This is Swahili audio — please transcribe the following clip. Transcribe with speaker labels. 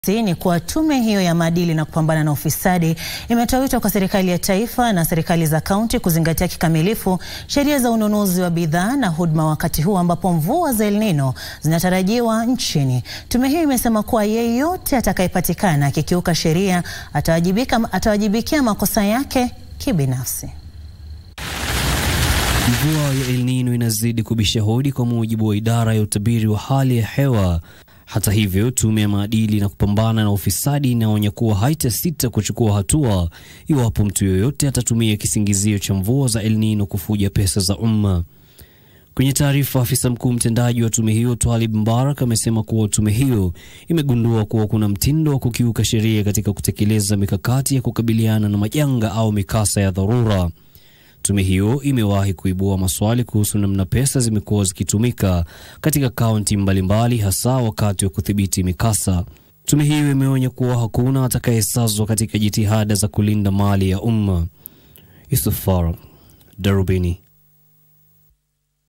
Speaker 1: ni kuwa tume hiyo ya maadili na kupambana na ufisadi imetoa wito kwa serikali ya taifa na serikali za kaunti kuzingatia kikamilifu sheria za ununuzi wa bidhaa na huduma wakati huu ambapo mvua za El Nino zinatarajiwa nchini. Tume hiyo imesema kuwa yeyote atakayepatikana akikiuka sheria atawajibika, atawajibikia makosa yake kibinafsi.
Speaker 2: Mvua ya El Nino inazidi kubisha hodi kwa mujibu wa idara ya utabiri wa hali ya hewa. Hata hivyo, tume ya maadili na kupambana na ufisadi inaonya kuwa haitasita kuchukua hatua iwapo mtu yoyote atatumia kisingizio cha mvua za El Nino kufuja pesa za umma. Kwenye taarifa, afisa mkuu mtendaji wa tume hiyo Twalib Mbarak amesema kuwa tume hiyo imegundua kuwa kuna mtindo wa kukiuka sheria katika kutekeleza mikakati ya kukabiliana na majanga au mikasa ya dharura. Tume hiyo imewahi kuibua maswali kuhusu namna pesa zimekuwa zikitumika katika kaunti mbalimbali hasa wakati wa kudhibiti mikasa. Tume hiyo imeonya kuwa hakuna atakayesazwa katika jitihada za kulinda mali ya umma. Yusuf Farah, Darubini.